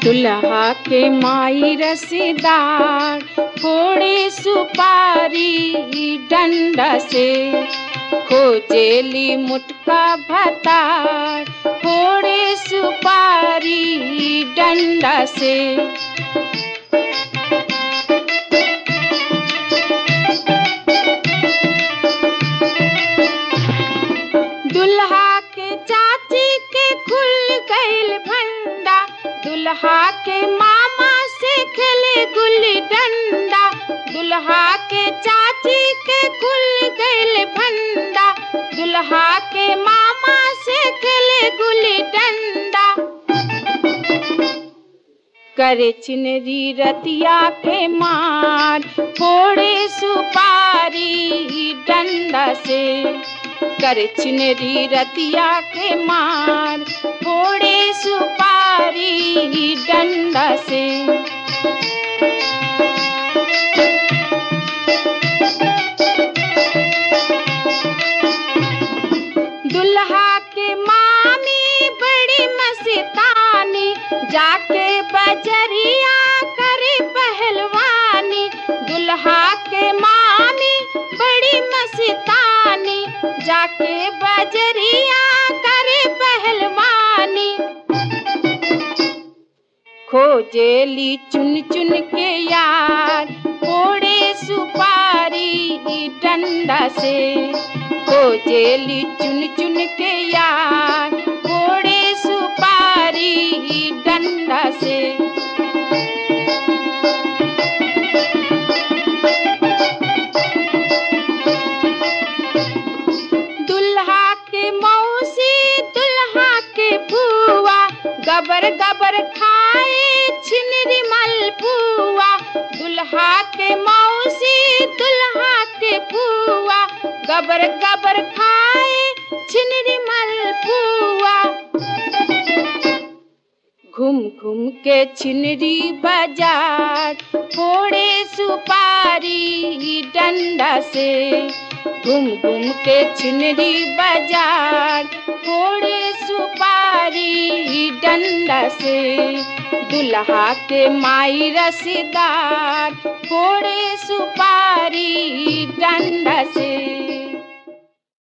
दुल्हा के माई रसीदार फोड़े सुपारी डंडा से खोजेली मुटका भतार फोड़े सुपारी डंडा से दुल्हा के चाची के खुल गईल भंडा दुल्हा के मामा से खेले गुल्ली डंडा दुल्हा के चाची के खुल गईल भंडा दुल्हा के मामा से खेले गुल्ली डंडा करे चिनरी रतिया के मार फोड़े सुपारी डंडा से कर चिनरी रतिया के मार फोड़े सुपारी डंडा से दुल्हा के मामी बड़ी मस्तानी जाके बजरिया करे पहलवानी दुल्हा के मामी बड़ी मस्तानी जाके बजरिया करे पहलवानी खोजेली चुन चुन के यार फोड़े सुपारी डंडा से खोजेली चुन चुन के यार फोड़े सुपारी डंडा से दुल्हा के मौसी दुल्हा के बुआ गबर गबर खाए छिनरी मलपुआ दुल्हा के मौसी दुल्हा के बुआ गबर गबर खाए छिनरी मलपुआ घूम घूम के छिनरी बाजार फोड़े सुपारी डंडा से घूम घूम के छिनरी बाजार फोड़े सुपारी डंडा से दुल्हा के माई रसीदार फोड़े सुपारी डंडा से